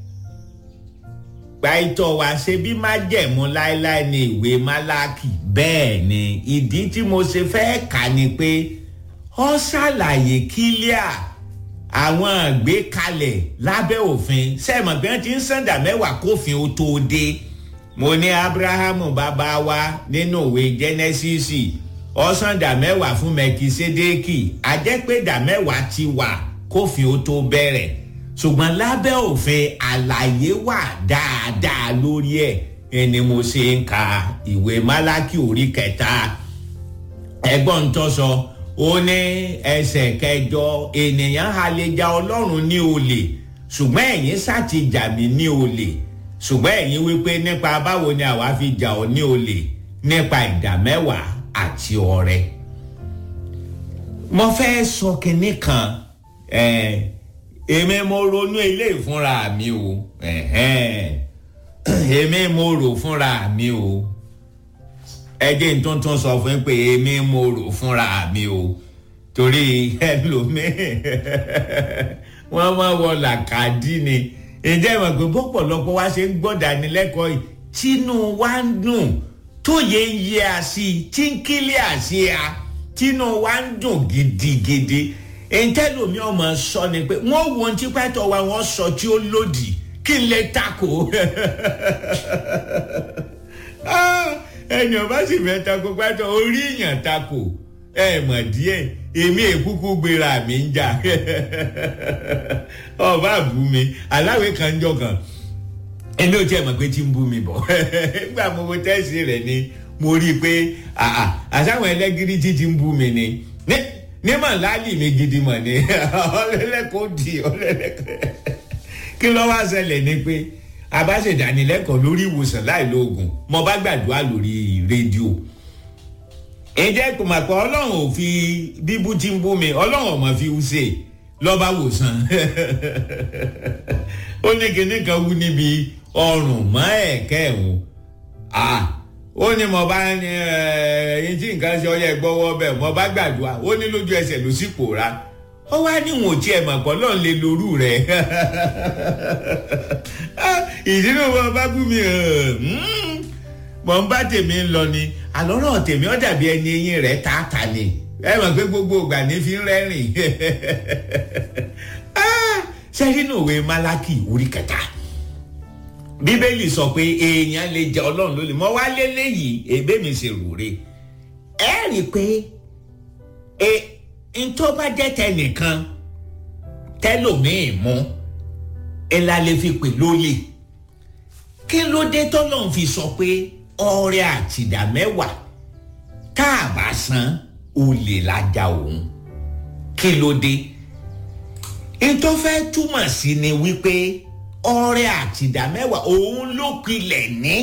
Speaker 1: gbàìtọ̀ wá ṣe bí májẹ̀mú láéláé ní ìwé málákì bẹ́ẹ̀ ni ìdí tí mo ṣe fẹ́ kà ni pé ó ṣàlàyé kílíà àwọn àgbékalẹ̀ lábẹ́ òfin sẹ́ẹ̀mọ̀ bí wọ́n ti ń sàǹdà mẹ́wàá kófin ó tó dé mo ní abrahamu bàbá wa nínú ìwé jẹ́nẹ́sísì ó sàǹdà mẹ́wàá fún mẹ́kísédéèkì àjẹ́pẹ́dà mẹ́wàá ti wà kófin ó tó bẹ̀rẹ̀ ṣùgbọ́n lábẹ́ òfin àlàyé wà dáadáa lórí ẹ̀ ẹni mo ṣe ń ka ìwé málákì orí kẹta ẹgbọ́n tó sọ ó ní ẹsẹ̀ kẹjọ ènìyàn àlejà ọlọ́run ní olè ṣùgbọ́n ẹ̀yin sáti jà mí ní olè ṣùgbọ́n ẹ̀yin wípé nípa báwo ni àwa fi jà ọ́ ní olè nípa ìdá mẹ́wàá àti ọrẹ. mo fẹ́ sọ kinní kan èmi mo ronú ilé ìfúnra mi o èmi mo rò fúnra mi o ẹjẹ tuntun sọ fún pé èmi mo rò fúnra mi o torí ẹlòmíì wọ́n máa wọ làkàdí ni ǹjẹ́ ìmọ̀ pé bọ́pọ̀lọpọ̀ wá ṣe ń gbọ́dánilẹ́kọ̀ọ́ yìí tínú wa ń dùn tóye ń yẹ àṣì tí ń kílẹ̀ àṣì a tínú wa ń dùn gidigidi ntẹ́lómi ọmọ sọ ni pé wọ́n wo ohun tí pẹ́tọ́ wa wọ́n sọ tí ó lòdì kí n lè takò ẹni ọba sì fẹ́ takò pẹ́tọ́ orí èèyàn takò ẹ mọ̀ díẹ̀ èmi èkúkú gbéra mi ń jà ọba bú mi aláwẹ̀ kan jọ kan ẹni ò tiẹ̀ mọ̀ pé tí ń bú mi bọ̀ nígbà mo mo tẹ́sí rẹ̀ ni mo rí i pé àṣàwọn ẹlẹ́gìrì tí ti ń bú mi ni ní mọ̀ láàlì mi gidi mọ̀ ni ọlẹ́lẹ́kọ̀ọ́ di ọlẹ́lẹ́kọ̀ọ́ kí ló wá ṣẹlẹ̀ ni pé abáṣedánilẹ́kọ̀ọ́ lórí ìwòsàn láìlóògùn mo bá gbàdúrà lórí rédíò ǹjẹ́ kò mà pé ọlọ́run ò fi bíbú tí ń bú mi ọlọ́run ò mọ̀ fi wú ṣe lọ́ba wòsàn ó ní kinní kan wú níbi ọrùn mọ́ ẹ̀kẹ́ ẹ̀hún ó ní mo bá ní ẹyin tí nǹkan ṣe ọyẹ gbọ́wọ́ bẹ́ẹ̀ mo bá gbàdúrà ó ní lójú ẹsẹ̀ ló sì pòórá ó wá níwọ̀n tí ẹ mọ̀ pọ̀ lọ́n lè lorú rẹ̀ ìdílé wọn bá bú mi mọ̀ ń bá tèmi ń lọ ni àlọ́rọ̀ tèmi ó dàbí ẹni eyín rẹ̀ tààtà ni ẹ mọ̀ pé gbogbo ìgbà ní fi ń rẹ́rìn sẹ́rínù òwe málákì orí kẹta bíbélì sọ pé èèyàn lè jẹ ọlọ́run lólè mọ́ wá lélẹ́yìí èbé mi ṣe rúre ẹ rí i pé e ntọ́ bá jẹ́ tẹnìkan tẹlòmíì mú ẹ la lè fi pè lólè kí ló dé tọ́lọ́run fi sọ pé ọrẹ àtìdá mẹ́wàá tá a bá san olè lájà òun kí ló dé ntọ́ fẹ́ túmọ̀ sí ni wípé ọrẹ àtìdá mẹ́wàá òun ló pilẹ̀ ní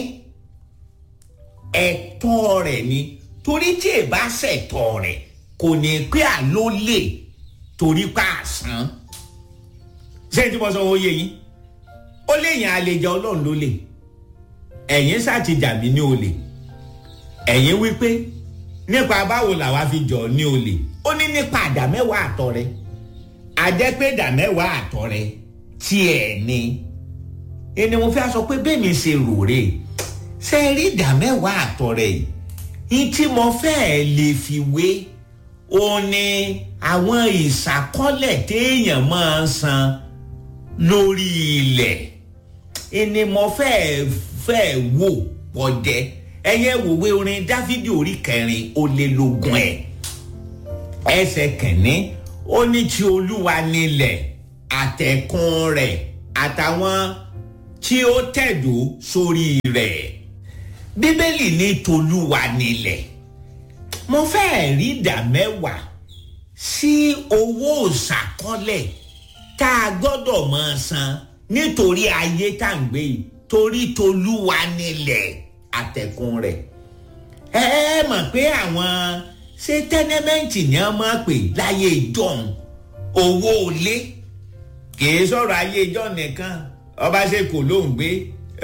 Speaker 1: ẹ̀tọ́ rẹ̀ ni torí tí ì bá ṣẹ̀tọ́ rẹ̀ kò ní pé àló lè torí pa àsán ṣé tí mo sọ wọ́n yé yín ó léyìn àlejò ọlọ́run ló lè ẹ̀yin ṣàtìjà mí ní olè ẹ̀yin wípé nípa báwo làwa fi jọ ní olè ó ní nípa àdá mẹ́wàá àtọ̀ rẹ̀ àjẹpẹ́ ìdá mẹ́wàá àtọ̀ rẹ̀ tiẹ̀ ni ẹni mo fẹ́ sọ pé bẹ́ẹ̀ mi ṣe rò rè ṣe rí ìdá mẹ́wàá àtọ̀ rẹ̀ yìí tí mo fẹ́ lè fi wé ó ní àwọn ìṣàkọọ́lẹ̀ téèyàn máa ń san lórí ilẹ̀ ẹni mo fẹ́ fẹ́ wò pọ̀jẹ́ ẹyẹ wòwe orin dáfídì orí kẹrin ó lé lógún ẹ̀ ẹsẹ̀ kẹ̀ní ó ní ti olúwa nílẹ̀ àtẹ̀kùn rẹ̀ àtàwọn tí ó tẹ̀dó sórí rẹ̀ bíbélì ní tolúwa nílẹ̀ mo fẹ́ rí ìdá mẹ́wàá sí owó ìsàkọ́lẹ̀ tá a gbọ́dọ̀ máa san nítorí ayé tá à ń gbé yìí torí tolúwa nílẹ̀ àtẹ̀kùn rẹ̀ ẹ ẹ mọ̀ pé àwọn ṣé tẹ́nẹ́mẹ́ǹtì ni wọ́n máa pè láyé ìjọ́un owó ilé kìí sọ̀rọ̀ ayé ìjọ́ nìkan ọba ṣe kò ló ń gbé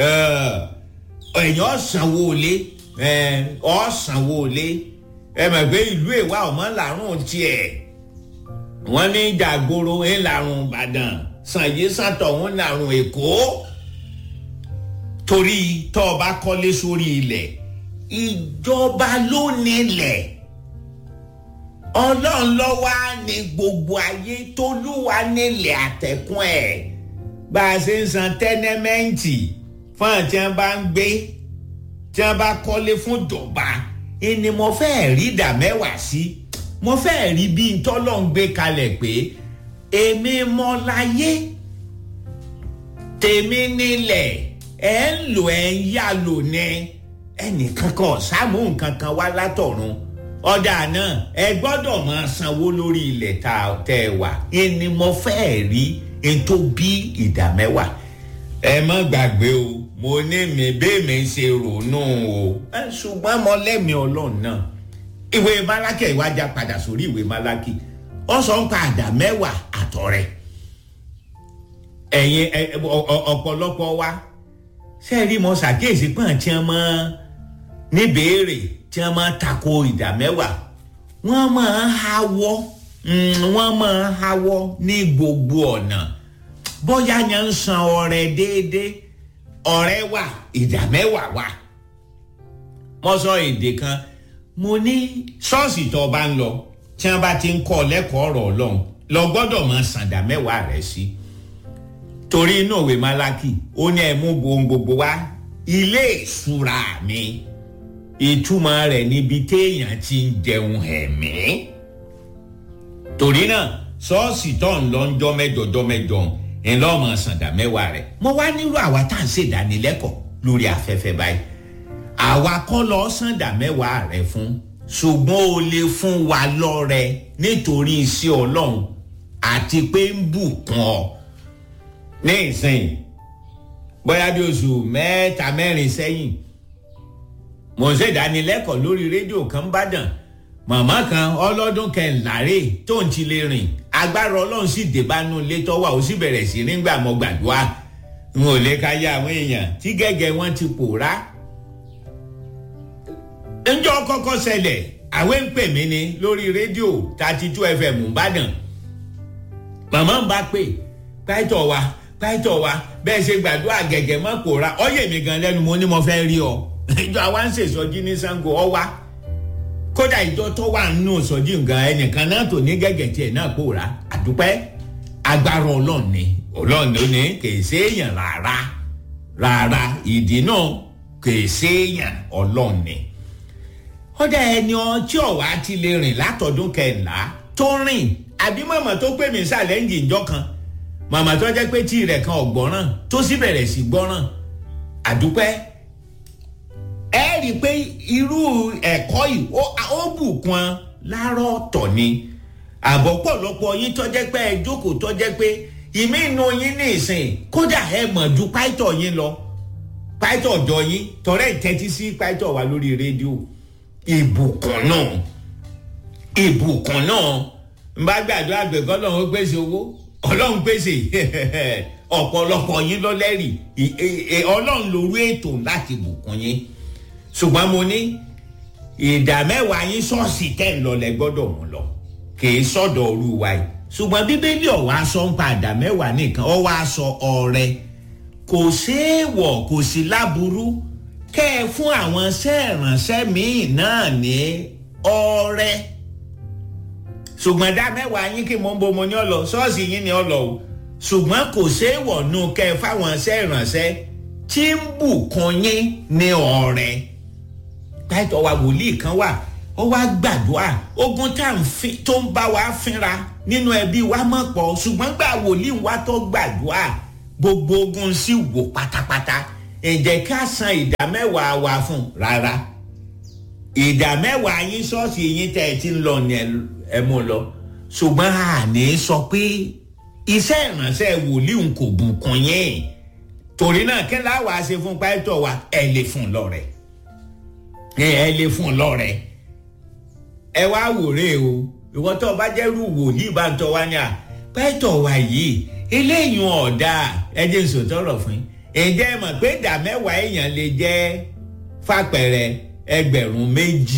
Speaker 1: èèyàn sanwó ilé ọ̀ sanwó ilé ẹ mọ̀ pé ìlú èwà ọmọ làrùn tiẹ̀ wọ́n ní jàgbóró ń làrùn ìbàdàn sànyé sàtọ̀ ń làrùn èkó torí tọ́ ọ bá kọ́lé sórí ilẹ̀ ìjọba ló nílẹ̀ ọlọ́run lọ́wọ́ á ní gbogbo ayé tolúwa nílẹ̀ àtẹ̀kùn ẹ̀ bá a ṣe ń san tẹ́nẹ́mẹ́ǹtì fún àwọn tí wọ́n bá ń gbé tí wọ́n bá kọ́lé fún ìjọba ni mo fẹ́ rí ìdá mẹ́wàá sí mo fẹ́ rí bí ntọ́lọ́ ń gbé kalẹ̀ pé èmi mọ láyé tèmi nílẹ̀ ẹ̀ ń lò ẹ̀ ń yá lò ní ẹnìkan kan sáàmù nǹkan kan wá látọ̀run ọ̀dà náà ẹ gbọ́dọ̀ máa sanwó lórí ilẹ̀ tá a tẹ́ ẹ wà ẹni mo fẹ́ rí n tó bí ìdá mẹ́wàá ẹ má gbàgbé o mo ní mi bẹ́ẹ̀ mi ṣe ronú o ṣùgbọ́n mo lẹ́mìí ọlọ́run náà ìwé málákì ìwájà padà sórí ìwé málákì ó sọ ń pa àdá mẹ́wàá àtọ̀rẹ́ ẹ̀yin ọ̀pọ̀lọpọ̀ wa ṣe rí mo ṣàkíyèsí pọ́n tí wọ́n máa níbèrè tí wọ́n máa tako ìdá mẹ́wàá wọ́n máa hawọ́ wọ́n máa hawọ́ ní gbogbo ọ̀nà bóyá yẹn ń san ọrẹ déédéé ọrẹ wà ìdá mẹ́wàá wà mo sọ èdè kan mo ní ṣọ́ọ̀ṣì tó o bá ń lọ tí wọ́n bá ti ń kọ́ lẹ́kọ̀ọ́ ọ̀rọ̀ ọlọ́run lọ gbọ́dọ̀ máa san ìdá mẹ́wàá rẹ̀ sí torí inú òwe málákì ó ní ẹ mú gbogbo wá ilé ìṣúra mi ìtumọ̀ rẹ̀ níbi téèyàn ti ń jẹun ẹ̀mí torí náà ṣọ́ọ̀ṣì tó ń lọ ń jọ́ mẹ́jọ jọ́ mẹ́jọ ńlọ́mọ sàǹdà mẹ́wàá rẹ̀ mo wá nílò àwa tá à ń ṣèdánilẹ́kọ̀ọ́ lórí afẹ́fẹ́ báyìí àwa kọ́ lọ sàǹdà mẹ́wàá rẹ̀ fún ṣùgbọ́n o lè fún wa lọ́rẹ nítorí iṣẹ́ ọlọ́run àti pé ń bùkún ọ ní ìsìn bóyá bí oṣù mẹ́ta mẹ́rin sẹ́yìn mo ń ṣèdánilẹ́kọ̀ọ́ lórí rédíò kan bàdàn màmá kan ọlọ́dún kẹńláre tó ń ti lè rìn agbára ọlọ́run sì débánú ilé tọ́wà ó sì bẹ̀rẹ̀ sí nígbà mọ́ gbàdúrà n ò lè ka yá àwọn èèyàn tí gẹ́gẹ́ wọn ti pòórá. ǹjọ́ kọ́kọ́ ṣẹlẹ̀ àwẹ̀ ń pè mí ni lórí rédíò thirty two fm ìbàdàn màmá ń bá pè pàìtọ̀ wa pàìtọ̀ wa bẹ́ẹ̀ ṣe gbàdúrà gẹ́gẹ́ mọ́ pòórá ọ̀yẹ̀ mi gan lẹ́nu mo ní mo fẹ́ rí ọ ìjọ àwa ń ṣèṣọjí ní sango ọwá kódà ìjọ tó wà nínú ìsọjí nǹkan ẹnìkan náà tó ní gẹ́gẹ́ tiẹ̀ náà pòórá àdúpẹ́ agbára ọlọ́run ni ọlọ́run ló ní kìí séèyàn rárá rárá ìdí náà kìí séèyàn ọlọ́run ni. kódà ẹni ọtí ọ̀wá ti lè rìn látọdún kẹńlá tó rìn àbí màmá tó pè mí sàlẹ̀ ń jìnjọ́ kan màmá tó jẹ́ pé tí rẹ̀ kan ọ̀gbọ́ràn tó sì bẹ̀rẹ̀ sí gbọ́ràn àdúpẹ́ ẹ rí i pé irú ẹ̀kọ́ yìí ó bùkún lárọ́ tọ̀ ni àbọ̀ pọ̀lọpọ̀ yín tọ́jẹ́ pé ẹ jókòó tọ́jẹ́ pé ìmí inú yín ní ìsìn kódà ẹ mọ̀ ju páìtọ̀ yín lọ páìtọ̀ ọ̀dọ̀ yín tọ́rẹ́ ìtẹ́tí sí páìtọ̀ wa lórí rédíò ìbùkún náà ìbùkún náà n bá gbàdúrà gbẹ̀gọ́ ọlọ́run ó pèsè owó ọlọ́run pèsè ọ̀pọ̀lọpọ̀ yín lọ́lẹ́rìí ọlọ́run lórí ètò láti bùkún yín ṣùgbọ́n mo ní ìdá mẹ́wàá yín ṣọ́ọ̀ṣì tẹ̀ ń lọlẹ̀ gbọ́dọ̀ mú lọ kìí sọ̀dọ̀ òru wa yìí ṣùgbọ́n bíbélì ọ̀wá sọ ń pa ìdá mẹ́wàá nìkan ọwọ́ aṣọ ọrẹ kò séèwọ̀ kò sí láburú kẹ́ ẹ fún àwọn iṣẹ́ ìrànṣẹ́ míì náà ní ọrẹ ṣùgbọ́n ìdá mẹ́wàá yín kí mo ń bo mo ní ọlọ ṣọ́ọ̀ṣì yín ní ọlọ o ṣùgbọ́n kò séèwọ̀ nù kẹ́ ẹ fáwọn iṣẹ́ ìrànṣẹ́ tí ń bùkún yín ní ọrẹ táìtọ̀ wa wòlíì kan wà ó wá gbàdúrà ogun tá à ń fi tó ń bá wa fínra nínú ẹbí wa mọ̀ pọ̀ ṣùgbọ́n gbà wòlíì wa tó gbàdúrà gbogbo ogun sì wò pátápátá ǹjẹ́ ká san ìdá mẹ́wàá wa fún rárá ìdá mẹ́wàá yín ṣọ́ọ̀ṣì yín tẹ́ ẹ ti ń lọ ní ẹ mú lọ ṣùgbọ́n àní sọ pé iṣẹ́ ìránṣẹ́ wòlíì ń kò bùkún yín torí náà kí láwàá ṣe fún pásítọ̀ wa ẹ lè fún lọ́rẹ ẹ lè fún lọ́rẹ ẹ wá wòrè o ìwọ tó o bá jẹ́rú wòlíì bá ń tọ́ wá ní à pásítọ̀ wa yìí eléyìí ọ̀dà ẹ jẹ́ n sòtọ́rọ̀ fún yín ǹjẹ́ ẹ mọ̀ pé ìdá mẹ́wàá èèyàn lè jẹ́ fàpẹ̀rẹ̀ ẹgbẹ̀rún méjì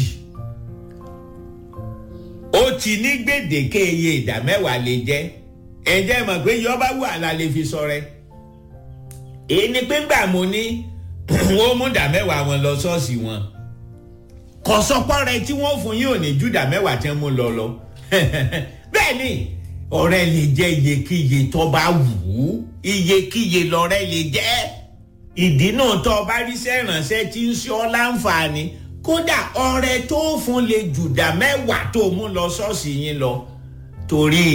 Speaker 1: ó ti ní gbèdéke iye ìdá mẹ́wàá lè jẹ́ ǹjẹ́ ẹ mọ̀ pé yọba wà la lè fi sọrẹ èyí ni pé gbà mo ní wọ́n mú ìdá mẹ́wàá wọn lọ ṣọ́ọ̀ṣì wọn kọ̀sọ́pọ̀ rẹ tí wọ́n fún yín ò ní ju ìdá mẹ́wàá tí wọ́n mú lọ lọ bẹ́ẹ̀ ni ọ̀rẹ́ lè jẹ́ iyekíye tó bá wù ú iyekíye lọ́rẹ́ lè jẹ́ ìdí náà tó o bá ríṣẹ́ ìrànṣẹ́ tí ń ṣe ọ́ láǹfààní kódà ọ̀rẹ́ tó fún lè jùdá mẹ́wàá tó mú lọ ṣọ́ọ̀ṣì yín lọ torí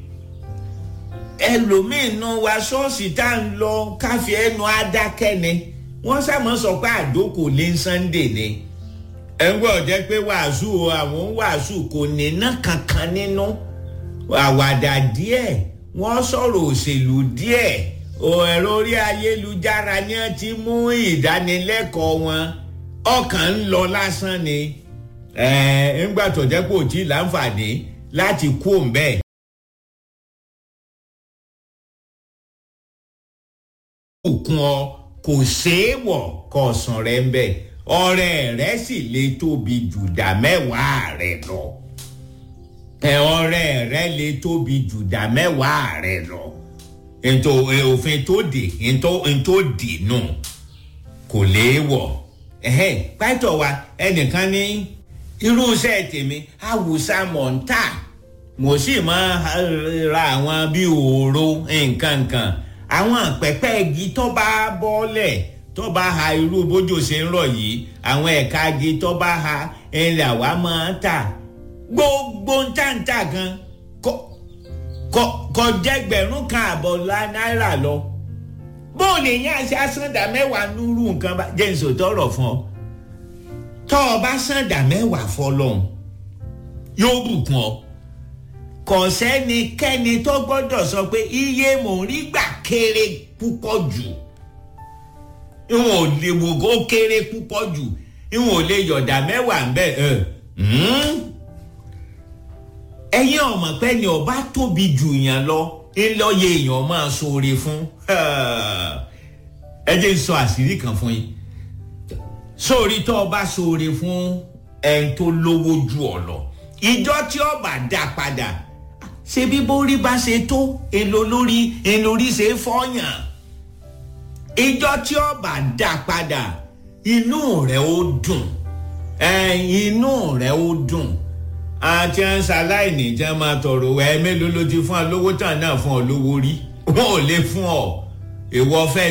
Speaker 1: ẹlòmíín nu wa ṣọ́ọ̀ṣì tá à ń lọ káfí ẹnu adákẹ́ ni wọ́n sàmọ́ sọ pé àdókò lé Sunday ni ẹ̀ ń gbọ́ jẹ́ pé wàásù àwọn wàásù kò ní ná kankan nínú. No àwàdà díẹ̀ wọ́n sọ̀rọ̀ òṣèlú díẹ̀ ẹ̀rọ orí ayélujára ni wọ́n ti mú ìdánilẹ́kọ̀ọ́ wọn ọkàn ń lọ lásán ni ńgbà tó jẹ́ pé òtí láǹfààní láti kú òǹbẹ́. òkun ọ kò ṣeé wọ̀ kọ̀ọ̀sán rẹ̀ ń bẹ̀ ọ̀rẹ́ rẹ̀ sì lè tóbi jùdá mẹ́wàá rẹ̀ lọ ẹ ọ̀rẹ́ rẹ lè tóbi jùdá mẹ́wàá rẹ lọ ètò òfin tó dè ètò dè nù kò léèwọ̀ pátọ̀ wa ẹnìkan ní irúṣẹ́ tèmi awùsá mọ̀ntà mo sì máa ra àwọn bíi òòró nǹkan kan àwọn pẹ̀pẹ́ igi tó bá bọ́lẹ̀ tó bá ha irú bójú ṣe ń rọ̀ yìí àwọn ẹ̀ka igi tó bá ha ẹ̀ làwa máa ń tà gbogbo ntàntà gan kò jẹgbẹ̀rún kan àbọ̀ náírà lọ bóòlù yẹn àti asanda mẹ́wàá nírú nǹkan bá jẹ́ nsò tọrọ fún ọ tọ́ ọ bá sanda mẹ́wàá fọlọ́hún yóò bùkún ọ kò sẹ́nikẹ́ni tó gbọ́dọ̀ sọ pé iye mò ń rí gbà kéré púpọ̀ jù ìwọ̀n ò lè wò ó kéré púpọ̀ jù ìwọ̀n ò lè yọ̀dà mẹ́wàá ń bẹ̀ ẹ̀ ẹ̀yin ọmọ pé ni ọba tóbi jù yàn lọ ńlọyẹ èèyàn máa ṣoore fún ẹ jẹ́ n sọ àṣírí kan fún yín sórí tó ọba ṣoore fún ẹni tó lówó ju ọ lọ ìjọ tí ọba dá padà ṣe bí bórí bá ṣe tó èlò lórí èlò orí ṣe fọyàn ìjọ tí ọba dá padà inú rẹ ó dùn inú rẹ ó dùn àti à ń ṣaláìní tí wọn máa tọrọ ẹ mélòó ló ti fún ọ lówó tán náà fún ọ lówó rí wọn ò lè fún ọ ìwọ fẹ́.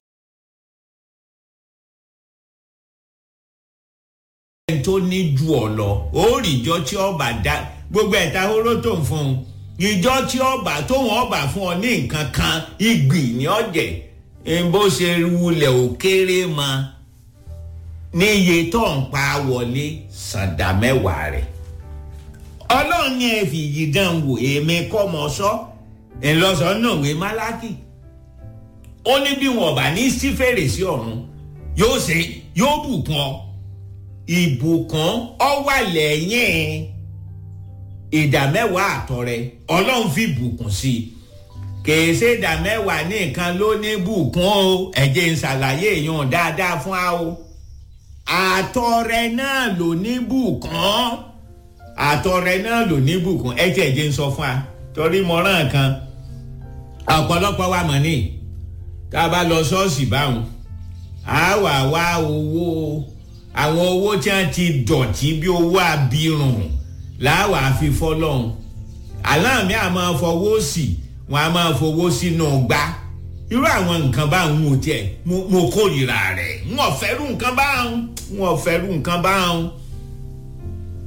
Speaker 1: ẹni tó ní ju ọ lọ ó rí ìjọ tí ọba dá gbogbo ẹ̀ta hóró tó ń fún un ìjọ tí ọba tó wọn ọba fún ọ ní nǹkan kan ìgbì ní ọ̀jẹ̀ bó ṣe wulẹ̀ ò kéré mọ́ ní iye tó ń pa wọlé sàdá mẹ́wàá rẹ̀ ọlọ́run ní ẹ fi yìí dán wò èmi kọ́ mọ sọ ńlọsọ náà wé málákì ó ní bí wọn bá ní sí fèrèsé ọ̀run yóò ṣe yóò bùkún ọ ìbùkún ọ wà lẹ́yìn ìdá mẹ́wàá àtọrẹ ọlọ́run fi bùkún sí i kèé ṣe ìdá mẹ́wàá nìkan ló ní bùkún o ẹ̀jẹ̀ ń ṣàlàyé èèyàn dáadáa fún wa o àtọrẹ náà ló ní bùkún àtọrẹ náà ló ní bùkún ẹ tiẹ̀ jẹ́ ń sọ fún wa torí mọ̀ràn kan ọ̀pọ̀lọpọ̀ wa mọ̀ ní tá a bá lọ ṣọ́ọ̀ṣì báwọn a wà wá owó àwọn owó tí wọ́n ti dọ̀tí bí owó abirùn láwà fi fọlọ́hún aláàmì àmọ́ fọwọ́ sí wọn a máa fowó sínú gbá irú àwọn nǹkan báwọn ò tiẹ̀ mo kórìíra rẹ̀ n ò fẹ́rù nǹkan báwọn n ò fẹ́rù nǹkan báwọn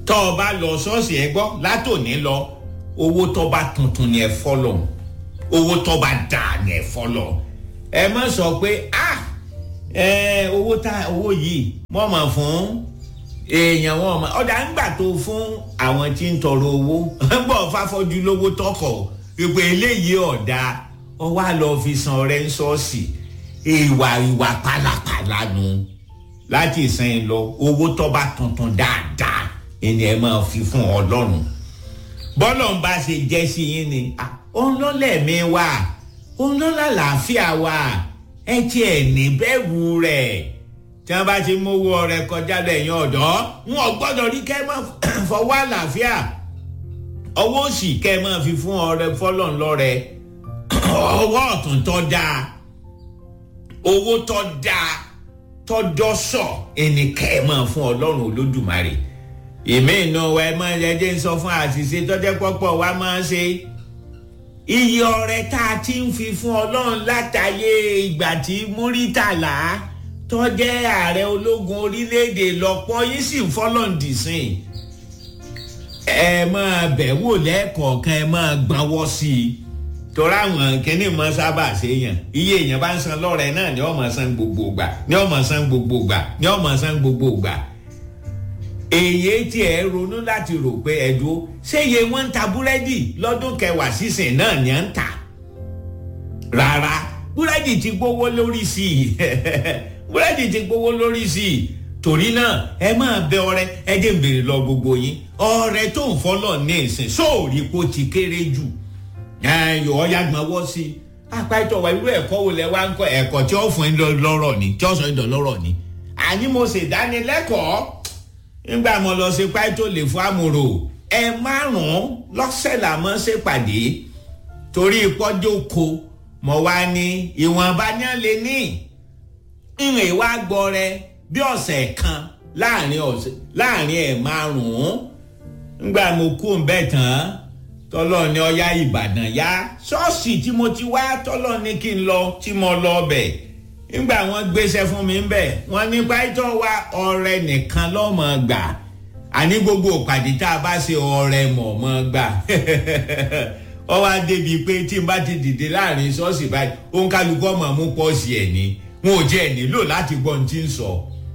Speaker 1: tọ́ ọ bá lọ ṣọ́ọ̀ṣì ẹ gbọ́ látòní lọ owó tọ́ bá tuntun ni ẹ fọ́lọ̀ owó tọ́ bá dà ni ẹ fọ́lọ̀ ẹ má sọ pé ah ẹ owó tá owó yìí wọ́n mọ̀ fún èèyàn wọn mọ̀ ọ̀dà ń gbà tó fún àwọn tí ń tọrọ owó ń bọ̀ fáfọ́jú lówó tọkọ̀ ìpè eléyìí ọ̀dà ọwọ́ àlọ́ fi san ọrẹ ń ṣọ́ọ̀ṣì ìwà ìwà pálapàla nu láti ìsìn lọ owó tọ́ bá tuntun dáadáa ẹni ẹ máa fi fún ọlọ́run bọ́lọ̀ ń bá ṣe jẹ́ sí yín ni òun ló lẹ̀mí wa òun ló lálàáfíà wa ẹ tiẹ̀ ní bẹ́ẹ̀rù rẹ̀ tí wọ́n bá ti mówó ọrẹ kọjá lẹ́yìn ọ̀dọ́ wọn ò gbọ́dọ̀ rí kẹ́ máa fọwọ́ àlàáfíà ọwọ́ òsì kẹ́ máa fi fún ọrẹ fọlọ́n lọ́rẹ ọwọ́ ọ̀tún tọ́ dáa owó tọ́ dáa tọ́ dọ́sọ̀ ẹnì kẹ́ máa fún ọlọ́run olódùmarè ìmí inú wa ẹ máa jẹjẹ ń sọ fún àṣìṣe tọ́jẹ́ pọ́pọ́ wa máa ń ṣe iye ọrẹ tá a ti ń fi fún ọlọ́run látàyè ìgbà tí múrítàlá tọ́jẹ́ ààrẹ ológun orílẹ̀-èdè lọ́pọ̀ yìí sì ń fọ́lọ́ǹdì sìn ẹ máa bẹ̀ wò lẹ́ẹ̀kọ̀ọ̀kan ẹ máa gbọ́nwọ́ sí i torí àwọn kìnnì mọ sábà ṣèyàn iye èèyàn bá ń san lọ́rẹ̀ náà ni ọmọ san gbogbo gbà ni ọmọ san gbogbo gbà ni ọmọ san gbogbo gbà èyí tí ẹ ronú láti rò pé ẹdùn ṣé iye wọn ń ta búrẹ́dì lọ́dún kẹwàá sísìn náà ni à ń tà rárá búrẹ́dì ti gbówó lórí sí i búrẹ́dì ti gbówó lórí sí i torí náà ẹ máa bẹ ọrẹ ẹ jẹ́ ń béèrè lọ gbogbo yín ọrẹ tó ń fọlọ́ ní ìsìn sóòrí kó ti kéré jù ẹyọ ọyá gbọ́nwọ́ sí i apáìtọ̀ wa irú ẹ̀kọ́ wo lẹ wá ń kọ́ ẹ̀kọ́ tí ó fún yín lọ́rọ̀ ni tí ó sọ yín lọ́rọ̀ ni àní mo ṣèdánilẹ́kọ̀ọ́ nígbà mo lọ sí páìtọ̀ lè fún àmúrò ẹ márùn-ún lọ́sẹ̀ làmọ́ ṣèpàdé torí pọ́jọ́ ko mo wá ní ìwọ̀nba ní lè ní ìrìn ìwà gbọ́ rẹ bí ọ̀sẹ̀ kan láàrin ọ̀sẹ̀ láàrin ẹ̀ márùn-ún nígbà mo kú ń bẹ̀ tán tọ́lọ́ ní ọya ìbàdàn yá ṣọ́ọ̀ṣì tí mo ti wá tọ́lọ́ ní kí n lọ tí mo lọ bẹ̀ nígbà wọ́n gbéṣẹ́ fún mi bẹ̀ wọ́n ní pàtó wa ọrẹ nìkan lọ́mọ gbà àní gbogbo ìpàdé tá a bá ṣe ọrẹ mọ̀ọ́mọ́ gbà ọ wá débi pé tí n bá ti dìde láàrin ṣọ́ọ̀ṣì báyìí òun kálukú ọmọ mú pọ́ọ̀sì ẹ̀ ní wọn ò jẹ́ ẹ̀ nílò láti gbọ́ ohun tí ń sọ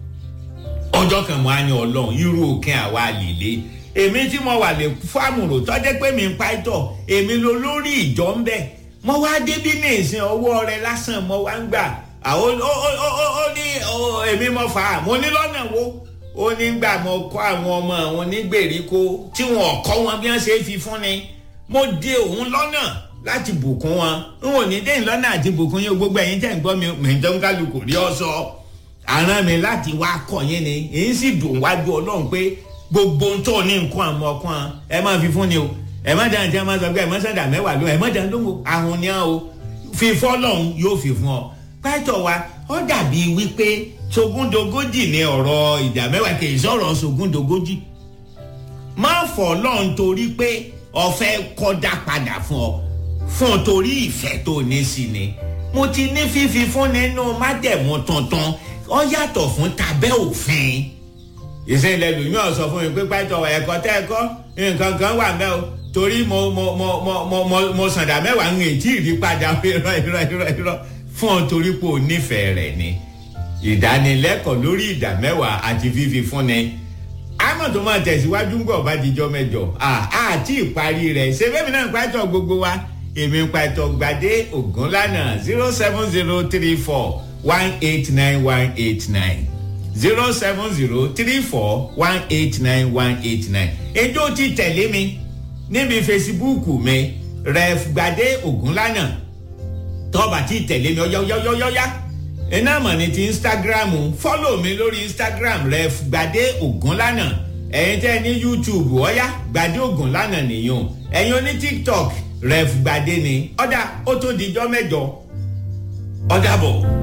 Speaker 1: ọjọ́ kan mọ́ á ní ọlọ́run irú òkè àwa lèlé èmi tí mo wà lè fáàmù rò tọ́jẹ́ pé mi ń pàìtọ̀ èmi ló lórí ìjọ ń bẹ̀ mo wá débí ní ìsìn ọwọ́ rẹ lásán mo wá ń gbà àwọn ó ní èmi mo fà á mo ní lọ́nà wo ó ní gbà mo kọ́ àwọn ọmọ àwọn onígbèríko tí wọn kọ́ wọn bí wọ́n ṣe fi fún ni mo dé òun lọ́nà láti bùkún wọn n ò ní dé lọ́nà àti bùkún yín gbogbo ẹ̀yin tẹ̀ ń gbọ́ mi mẹ̀jọ́ ń kálukú rí ọ sọ àrán mi láti wá kọ́ yín ni èyí sì dùn wájú ọlọ́run pé gbogbo ń tó ní nǹkan àmọ́ ọkàn ẹ máa fi fún ni o ẹ má dáhùn tí a máa sọ pé ẹ má sàdà mẹ́wàá ló ẹ má dáhùn lóhùn àwọn ni a o fífọ́ lọ́hùn yóò fi fún ọ. pátọ̀ wa ó dàbí wípé sogúndogójì ni ọ̀rọ̀ ìdá mẹ́wàá kì í sọ̀rọ̀ sogúndogójì. má fọ̀ lọ́hùn torí pé ọ̀fẹ́ kọ́dá padà fún ọ fún ọ torí ìfẹ́ tó ní sí ni. mo ti ní fífi fún nínú májẹ̀mú tuntun ó yàtọ̀ fún tabẹ́ òfin ìsìnlẹ̀ lòyún ọ̀sọ̀ fún mi pé pàtó ẹ̀kọ́ tẹ́ ẹ̀kọ́ nǹkan kan wà mẹ́ o torí mo mo mo mo mo mo mo sàndà mẹ́wàá ń ètí ìrípadà irọ́ irọ́ irọ́ irọ́ fún ọ torí pé o nífẹ̀ẹ́ rẹ̀ ni ìdánilẹ́kọ̀ọ́ lórí ìdá mẹ́wàá àti fífi fún ni àmọ́ tó máa tẹ̀síwájú ń gbọ̀ bá dijọ́ mẹ́jọ àti ìparí rẹ̀ ṣé bẹ́ẹ̀ mi náà ń pàtó gbogbo wa èmi ń pàtó gbadé ògúnlànà zero seven zero three four one eight nine one eight nine zero seven zero three four one eight nine one eight nine. ejò ti tẹ̀lé mi níbi fesibúùkù mi ref gbadé ògúnlànà tọ́ba ti tẹ̀lé mi ọ̀yọ́yọ́yọ́yá iná mọ̀ ní ti instagram fọ́lọ̀ mi lórí instagram ref gbadé ògúnlànà ẹ̀yin tẹ́ ní youtube ọ̀yá gbadé ògúnlànà nìyẹn ẹ̀yin oní tiktok ref gbadé ni ọ̀dà ó tó dijọ́ mẹ́jọ ọ̀dà bọ̀.